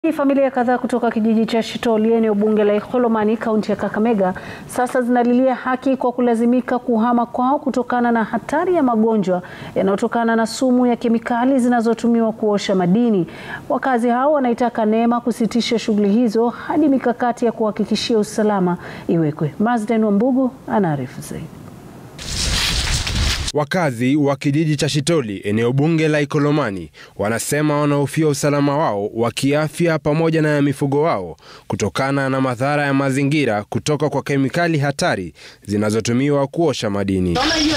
Familia kadhaa kutoka kijiji cha Shitoli eneo bunge la Ikolomani kaunti ya Kakamega sasa zinalilia haki kwa kulazimika kuhama kwao kutokana na hatari ya magonjwa yanayotokana na sumu ya kemikali zinazotumiwa kuosha madini. Wakazi hao wanaitaka NEMA kusitisha shughuli hizo hadi mikakati ya kuhakikishia usalama iwekwe. Mazden Wambugu anaarifu zaidi. Wakazi wa kijiji cha Shitoli eneo bunge la Ikolomani wanasema wanahofia usalama wao wa kiafya pamoja na ya mifugo wao kutokana na madhara ya mazingira kutoka kwa kemikali hatari zinazotumiwa kuosha madini.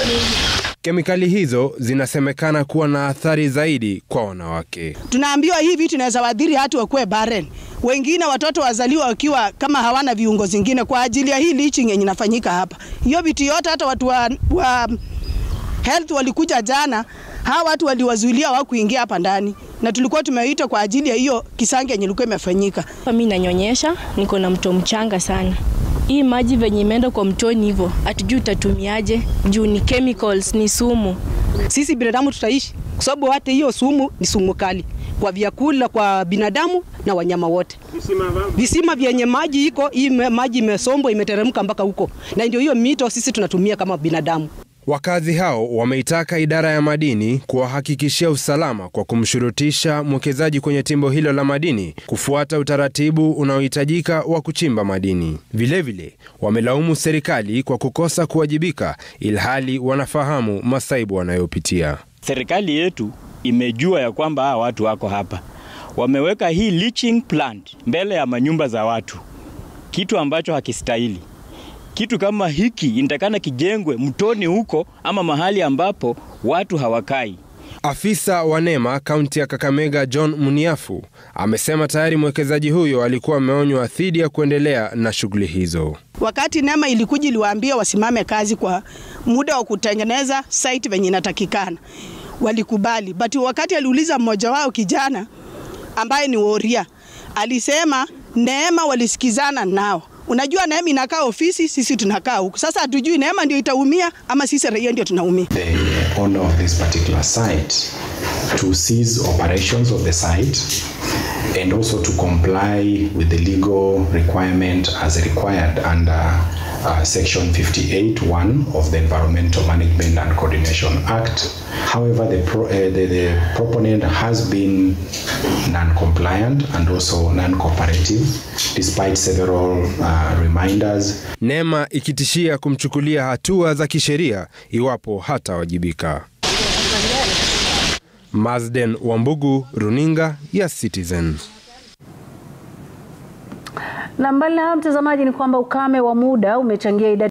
Kemikali hizo zinasemekana kuwa na athari zaidi kwa wanawake. Tunaambiwa hii vitu inaweza wadhiri hata wakuwe barren, wengine watoto wazaliwa wakiwa kama hawana viungo zingine kwa ajili ya hii leaching yenye inafanyika hapa. Hiyo vitu yote hata watu wa, wa health walikuja jana, hawa watu waliwazuilia wa kuingia hapa ndani, na tulikuwa tumeita kwa ajili ya hiyo kisangi yenye ilikuwa imefanyika. Mimi nanyonyesha, niko na mto mchanga sana. Hii maji venye imeenda kwa mtoni hivyo, hatujui utatumiaje juu ni chemicals, ni sumu. Sisi binadamu tutaishi kwa sababu hata hiyo sumu ni sumu kali kwa vyakula, kwa binadamu na wanyama wote. Visima vyenye maji iko hii maji imesombwa imeteremka mpaka huko, na ndio hiyo mito sisi tunatumia kama binadamu. Wakazi hao wameitaka idara ya madini kuwahakikishia usalama kwa kumshurutisha mwekezaji kwenye timbo hilo la madini kufuata utaratibu unaohitajika wa kuchimba madini. Vilevile wamelaumu serikali kwa kukosa kuwajibika ilhali wanafahamu masaibu wanayopitia. Serikali yetu imejua ya kwamba hawa watu wako hapa, wameweka hii leaching plant mbele ya manyumba za watu, kitu ambacho hakistahili kitu kama hiki inatakana kijengwe mtoni huko ama mahali ambapo watu hawakai. Afisa wa NEMA kaunti ya Kakamega John Muniafu amesema tayari mwekezaji huyo alikuwa ameonywa dhidi ya kuendelea na shughuli hizo. Wakati NEMA ilikuja iliwaambia wasimame kazi kwa muda wa kutengeneza site venye inatakikana, walikubali, but wakati aliuliza mmoja wao kijana ambaye ni Woria alisema NEMA walisikizana nao Unajua, NEMA inakaa ofisi, sisi tunakaa huku. Sasa hatujui NEMA ndio itaumia ama sisi raia ndio tunaumia. The owner of this particular site to cease operations of the site and also to comply with the legal requirement as required under uh, section 58.1 of the Environmental Management and Coordination Act. However, the, pro, uh, the, the proponent has been non-compliant and also non-cooperative despite several uh, reminders. NEMA ikitishia kumchukulia hatua za kisheria iwapo hatawajibika. Mazden Wambugu, runinga ya Citizen. Na mbali na hayo, mtazamaji, ni kwamba ukame wa muda umechangia idadi